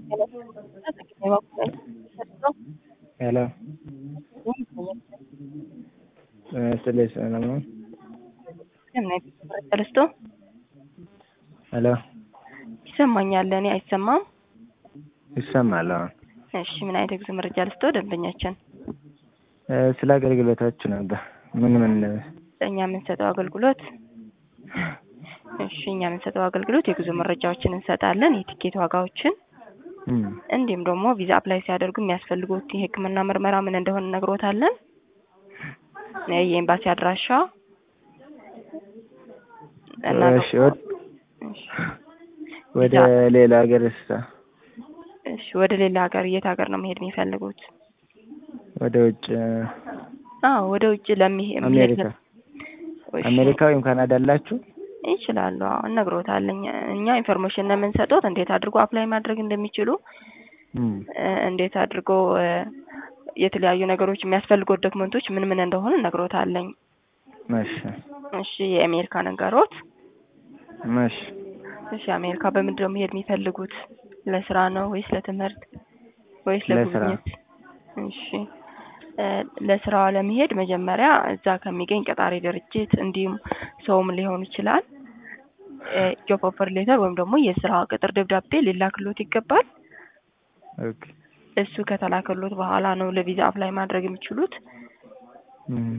ሄሎ ስለ ሰላም ነው? ተነስቶ ሄሎ ይሰማኛል። እኔ አይሰማም? ይሰማል። አሁን እሺ፣ ምን አይነት የጉዞ መረጃ ልስጦ? ደንበኛችን ስለ አገልግሎታችሁ ነበር። ምን ምን እኛ የምንሰጠው አገልግሎት እሺ፣ እኛ የምንሰጠው አገልግሎት የጉዞ መረጃዎችን እንሰጣለን፣ የቲኬት ዋጋዎችን እም፣ እንዲሁም ደግሞ ቪዛ አፕላይ ሲያደርጉ የሚያስፈልጉት የሕክምና ምርመራ ምን እንደሆነ እነግሮታለን። የኤምባሲ አድራሻ እና እሺ፣ ወደ- እሺ፣ ወደ ሌላ ሀገር ስታ እሺ፣ ወደ ሌላ ሀገር የት ሀገር ነው መሄድ የሚፈልጉት? ወደ ውጭ አዎ፣ ወደ ውጭ ለሚሄድ አሜሪካ አሜሪካ ወይም ካናዳ አላችሁ? ይችላሉ። አዎ እነግሮታለን። እኛ ኢንፎርሜሽን ነው የምንሰጡት፣ እንዴት አድርጎ አፕላይ ማድረግ እንደሚችሉ እም፣ እ፣ እንዴት አድርጎ እ፣ የተለያዩ ነገሮች የሚያስፈልጉት ዶክመንቶች ምን ምን እንደሆኑ እነግሮታለኝ። እሺ እሺ የአሜሪካ ነገሮት። እሺ እሺ አሜሪካ በምንድን ነው መሄድ የሚፈልጉት? ለስራ ነው ወይስ ለትምህርት ወይስ ለስራ። ለጉብኝት? እሺ እ፣ ለስራዋ ለመሄድ መጀመሪያ እዛ ከሚገኝ ቀጣሪ ድርጅት እንዲሁም ሰውም ሊሆን ይችላል ጆብ ኦፈር ሌተር ወይም ደግሞ የስራ ቅጥር ደብዳቤ ሊላክሎት ይገባል። ኦኬ እሱ ከተላከሎት በኋላ ነው ለቪዛ አፕላይ ማድረግ የሚችሉት። እም